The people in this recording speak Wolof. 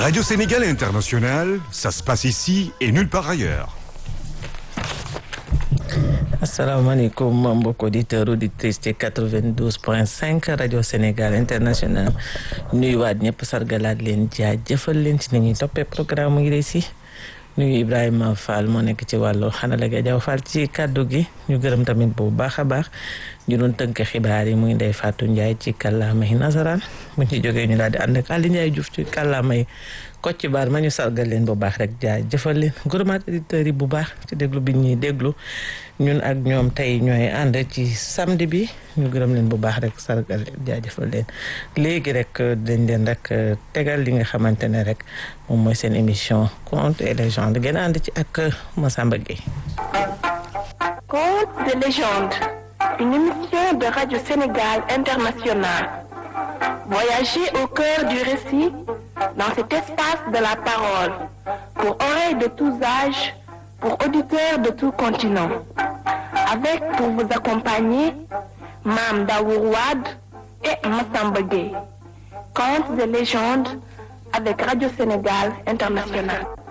Radio Sénégal International, ça se passe ici et nulle part ailleurs. asalaamaaleykum mbokk auditeurs auditrices ci 92 point 5 rajo Sénégal international nuyuwaat ñëpp sargalaat leen jaajëfal leen ci ni ñuy toppee programme yi de si nuyu Ibrahima Fall moo nekk ci wàllu xanala ga jaw Fall ci kàddu gi ñu gërëm tamit bu baax a baax ñu doon tënk xibaar yi muy Ndeye Fatou Ndiaye ci kàllaamay nasaraan bu ñu jógee ñu daal di ànd ak Aliou Ndiaye Diouf ci kàllaamay Kocc Baar ma ñu sargal leen bu baax rek jaajëfal leen gërëmaat auditeurs yi bu baax ci déglu bi ñuy déglu ñun ak ñoom tey ñooy ànd ci samedi bi ñu gërëm leen bu baax rek sargal leen jaajëfal leen léegi rek dañ leen rek tegal li nga xamante ne rek moom mooy seen émission contes et légendes gën a ànd ci ak Massamba Gueye. Contes de légende, une émission de Radio Sénégal International. Voyagez au cœur du récit dans cet espace de la parole pour oreilles de tous âges, pour auditeurs de tout continent. Avec pour vous accompagner Mam Daourouad et Massamba Gueye. Contes de légende avec Radio Sénégal International.